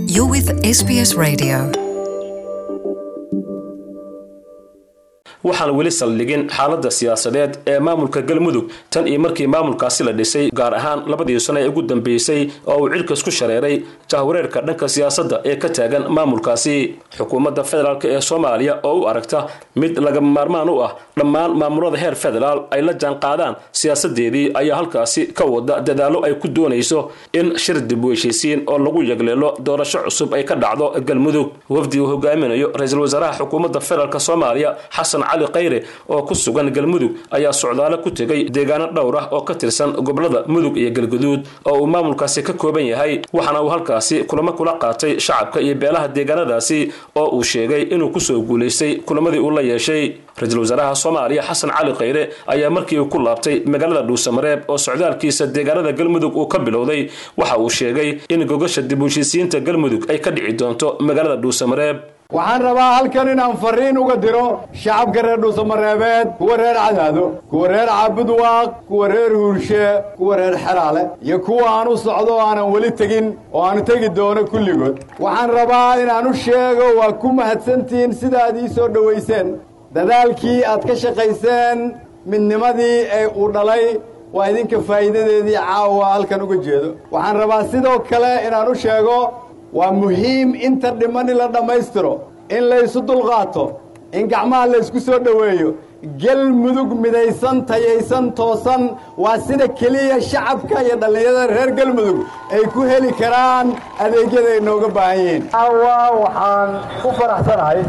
You're with SBS Radio. waxaan weli saldhigin xaaladda siyaasadeed ee maamulka galmudug tan iyo markii maamulkaasi la dhisay gaar ahaan labadii sano ee ugu dambeysay oo uu cirkas ku shareeray jahwareerka dhanka siyaasadda ee ka taagan maamulkaasi xukuumadda federaalk ee soomaaliya oo u aragta mid lagama maarmaan u ah dhammaan maamulada heer federaal ay la jaanqaadaan siyaasadeedii ayaa halkaasi ka wada dadaallo ay ku doonayso in shir dib u heshiisiin oo lagu yagleelo doorasho cusub ay ka dhacdo galmudug wafdi uu hogaaminayo ra-iisul wasaaraha xukuumadda federaalk soomaaliya xasan cali khayre oo ku sugan galmudug ayaa socdaalo ku tegay deegaano dhowr ah oo ka tirsan gobolada mudug iyo galguduud oo uu maamulkaasi ka kooban yahay waxaana uu halkaasi kulamo kula qaatay shacabka iyo beelaha deegaanadaasi oo uu sheegay inuu kusoo guulaystay kulamadii uu la yeeshay ra-iisul wasaaraha soomaaliya xasan cali khayre ayaa markii uu ku laabtay magaalada dhuusamareeb oo socdaalkiisa deegaanada galmudug uu ka bilowday waxa uu sheegay in gogasha dib u heshiisiinta galmudug ay ka dhici doonto magaalada dhuusamareeb waxaan rabaa halkan inaan fariin uga diro shacabka reer dhuusamareebeed kuwa reer cadaado kuwa reer caabudwaaq kuwa reer huurshe kuwa reer xeraale iyo kuwa aan u socdo oo aanan weli tegin oo aanu tegi doono kulligood waxaan rabaa inaan u sheego waa ku mahadsantihiin sidaad ii soo dhowayseen dadaalkii aad ka shaqayseen midnimadii ee uu dhalay waa idinka faa'iidadeedii caawa halkan uga jeedo waxaan rabaa sidoo kale inaan u sheego waa muhiim inta dhiman in la dhammaystiro in laysu dulqaato in gacmaha laysku soo dhoweeyo gelmudug midaysan tayaysan toosan waa sida keliya shacabka iyo dhallinyarada reer gelmudug ay ku heli karaan adeegyada ay nooga baahan yihiin caawa waxaan ku faraxsanahay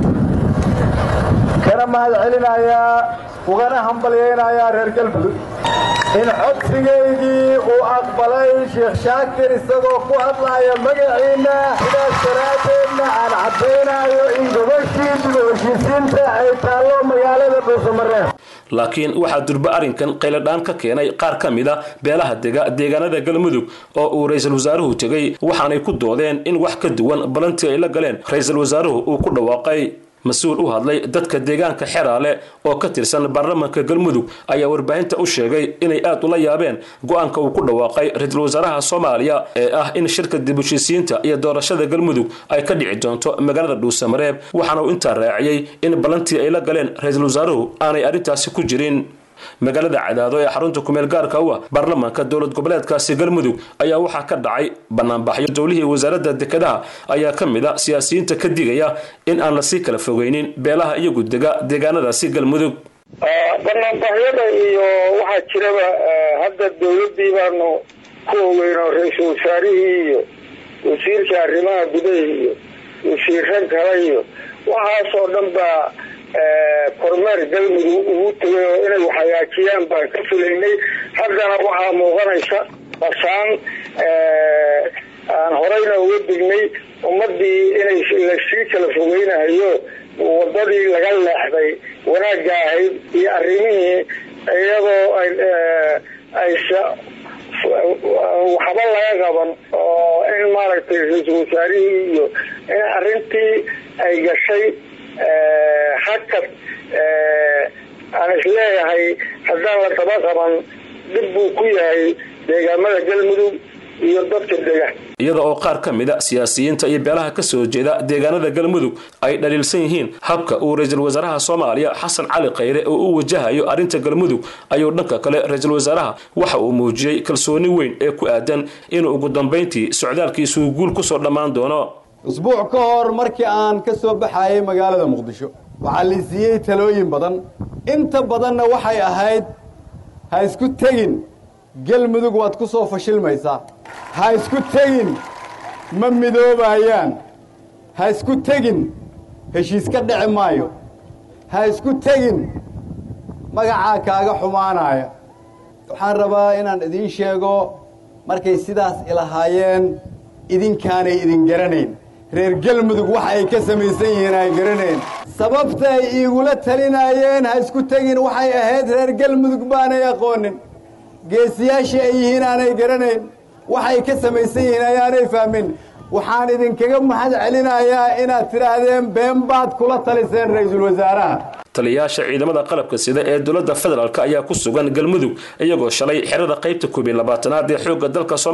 kana mahad celinayaa ugana hambalyaynayaa reer galmudug in codsigaygii uu aqbalay sheekh shaakir isagoo ku hadlaaya magaciinna sidaas daraaddeedna aan caddaynayo in gobashii dib u heshiisiinta ay taallo magaalada dhuusamareeb laakiin waxaa durba arrinkan qayladhaan ka keenay qaar ka mid a beelaha dega deegaanada galmudug oo uu ra-iisul wasaaruhu tegey waxaanay ku doodeen in wax ka duwan balantii ay la galeen ra-iisul wasaaruhu uu ku dhawaaqay mas-uul u hadlay dadka deegaanka xeraale oo ka tirsan baarlamaanka galmudug ayaa warbaahinta u sheegay inay aad ula yaabeen go-aanka uu ku dhawaaqay ra-iisul wasaaraha soomaaliya ee ah in shirka dib heshiisiinta iyo doorashada galmudug ay ka dhici doonto magaalada dhuusamareeb waxaana uu intaa raaciyey in ballantii ay la galeen ra-iisul wasaaruhu aanay arrintaasi ku jirin magaalada cadaado ee xarunta kumeel gaarka u ah baarlamaanka dowlad goboleedkaasi galmudug ayaa waxaa ka dhacay banaanbaxyo dowlihii wasaaradda dekedaha ayaa ka mid a siyaasiyiinta ka digaya in aan lasii kala fogeynin beelaha iyagu dega deegaanadaasi galmudug banaanbaxyada iyo waxaa jiraba hadda dowladdii baanu ku ogeyno ra-iisul wasaarihii iyo wasiirka arrimaha gudaha iyo wasiiro kale iyo waxaasoo dhan baa kormeer galmudug ugu tegay oo inay wax hagaajiyaan baan ka filaynay haddana waxaa muuqanaysa basaan aan horeyna uga dignay ummadii inay lasii kala fogeynayo wadadii laga leexday wanaagga ahayd iyo arrimihii iyadoo aysa waxba laga qaban oo in maaragtay ra-iisul wasaarihii iyo in arrintii ay gashay hakad aan isleeyahay haddaan la daba qaban dhib buu ku yahay deegaamada galmudug iyo dadka dega iyada oo qaar ka mid a siyaasiyiinta iyo beelaha ka soo jeeda deegaanada galmudug ay dhaliilsan yihiin habka uu ra-iisul wasaaraha soomaaliya xasan cali khayre oo u wajahayo arrinta galmudug ayuu dhanka kale ra-iisul wasaaraha waxa uu muujiyey kalsooni weyn ee ku aadan inuu ugu dambayntii socdaalkiisuu guul kusoo dhammaan doono usbuuc ka hor markii aan ka soo baxayay magaalada muqdisho waxaa la siiyey talooyin badan inta badanna waxay ahayd ha isku tegin gelmudug waad ku soo fashilmaysaa ha isku tegin ma midoobayaan ha isku tegin heshiis ka dhici maayo ha isku tegin magacaa kaaga xumaanaya waxaan rabaa inaan idiin sheego markay sidaas ilahaayeen idinkaanay idin garanayn reer galmudug waxa ay ka samaysan yihiin ay garanayn sababta ay iigula talinaayeen ha isku tegin waxay ahayd reer galmudug baanay aqoonin geesiyaashii ay yihiin aanay garanayn waxay ka samaysan yihiin ayaanay fahmin waxaan idinkaga mahad celinayaa inaad tidhaahdeen been baad kula taliseen ra-iisul wasaaraha taliyayaasha ciidamada qalabka sida ee dowladda federaalk ayaa ku sugan galmudug iyagoo shalay xerada qaybta koob iyo labaatanaad ee xoogga dalka